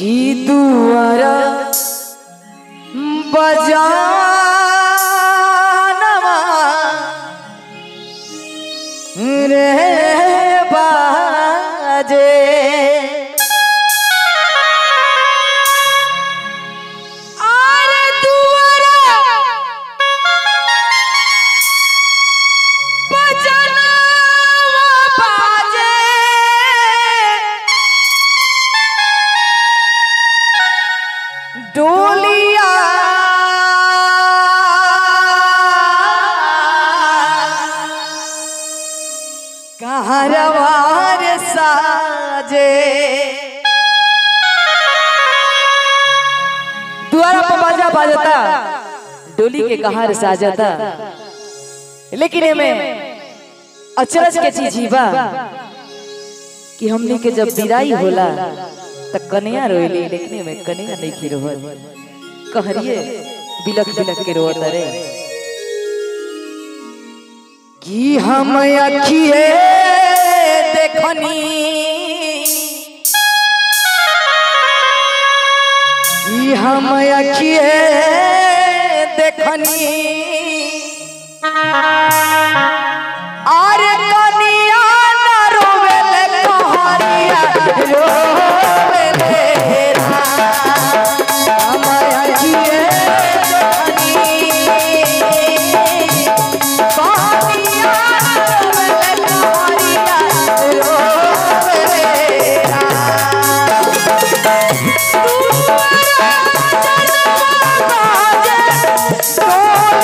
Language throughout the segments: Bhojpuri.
की दुआरा बजानवा रे बाजे अरे दुआरा बजनवा बाजे डोलिया कहरवार साजे द्वारा पर बाजा बाजता डोली के कहार साजता लेकिन एमे अचरज के चीज ही बा कि हमनी के जब विदाई होला त कन्या रोइली लेकिन एमे कन्या नहीं की रोहत कहरिए बिलक बिलक के रोत रे कि हम अखिए देखनी कि हम अखिए देखनी अरे कनिया न रोवेले कहरिया रोवेले रा हम अखिए देखनी कनिया न रोवेले कहरिया रोवेले रा डोलिया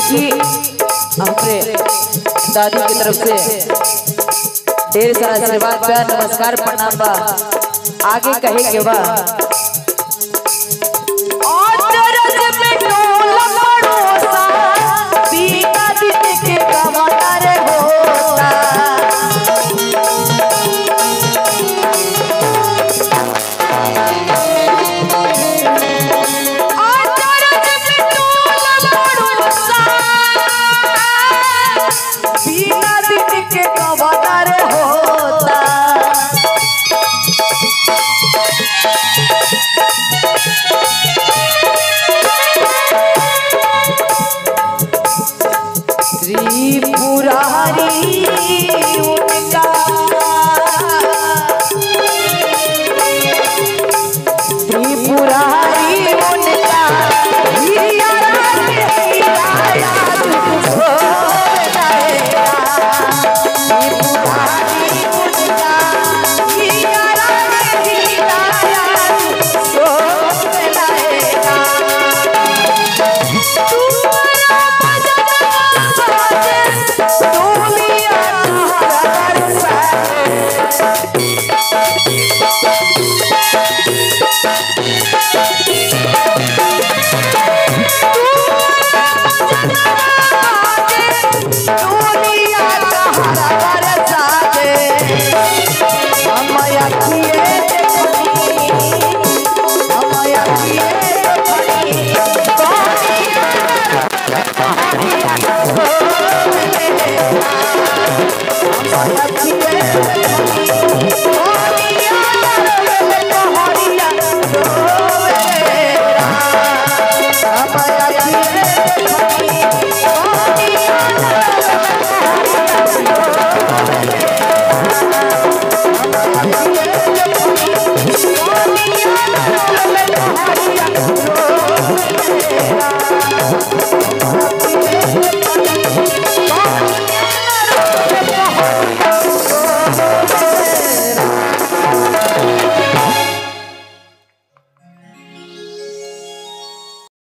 देखिए हमरे दादी की तरफ से ढेर सारा आशीर्वाद बा नमस्कार प्रणाम बा आगे कहे के बा अचरज में डोला पड़ोसा, बीता दिन के कमाना रे होता। बिना दिन के कमाना रे होता त्रिपुरारी उनका त्रिपुरारी उनका हिया रात हिया दुख हो जाएगा त्रिपुरारी उनका हिया रात हिया दुख हो जाएगा Oh,